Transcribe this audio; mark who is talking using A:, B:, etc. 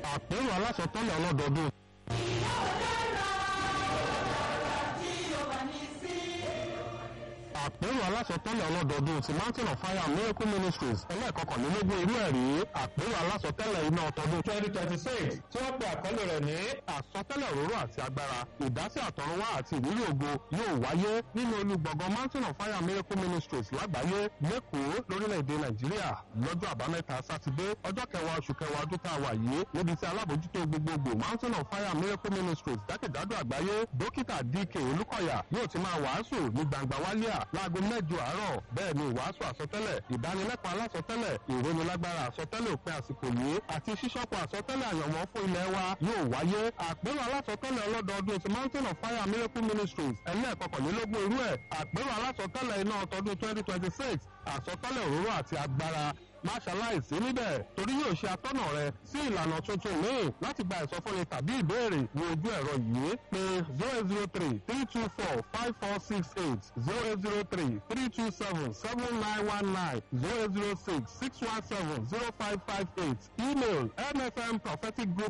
A: àpérò alásọtẹ́lẹ̀ ọlọ́dọọdún àpérò alásọtẹ́lẹ̀ ọlọ́dọọdún ti mountain of fire miracle ministries ẹlẹ́ẹ̀kọkànlélógún irú ẹ̀ rí àpérò alásọtẹ́lẹ̀ iná ọtọdún twenty twenty six tí wọ́n pe àkọlé rẹ̀ ní àsọtẹ́lẹ̀ òróró àti agbára ìdásí àtọ̀runwá àti ìrírí ògo yóò wáyé nínú olùgbọ̀ngàn mountain of fire miracle ministries lágbàáyé lẹ́kọ̀ọ́ lórílẹ̀‐èdè nàìjíríà lọ́jọ́ àbámẹ́ta sátidé ọjọ́ kẹwàá oṣù kẹwàá ọdún tá a wà yìí níbi tí alábòjútó gbogbogbò mountain of fire miracle ministries jákèjádò àgbáyé dókítà dk olúkọ̀yà yóò ti máa wàásù ní gbangba wálíà láago mẹ́jọ àárọ̀ bẹ́ẹ̀ ni ìwàásù àsọtẹ́lẹ̀ ìdánilẹ́kọ̀ọ́ alásọtẹ́lẹ̀ ìrónilágbára àsọtẹ́lẹ̀ òpin àsìkò yìí àti ṣíṣọ́pọ̀ àsọtẹ́lẹ̀ àyànmọ́ fún ilẹ̀ wa yóò wáyé àpérò alásọtẹ́lẹ̀ ọlọ́dọọdún ti mountain of fire miracle ministries ẹlẹ́ẹ̀kọkànlélógún irú ẹ̀ àpérò alásọtẹ́lẹ̀ iná ọtọdún twenty twenty six àsọtẹ́lẹ̀ òróró àti agbára má ṣaláìsí níbẹ̀ torí yóò ṣe atọ́nà rẹ sí ìlànà tuntun míì láti gba ìsọfúnni tàbí ìbéèrè ní ojú ẹ̀rọ yìí pé zero zero three three two four five four six eight zero zero three three two seven seven nine one nine zero zero six six one seven zero five five eight email mfm prophetic group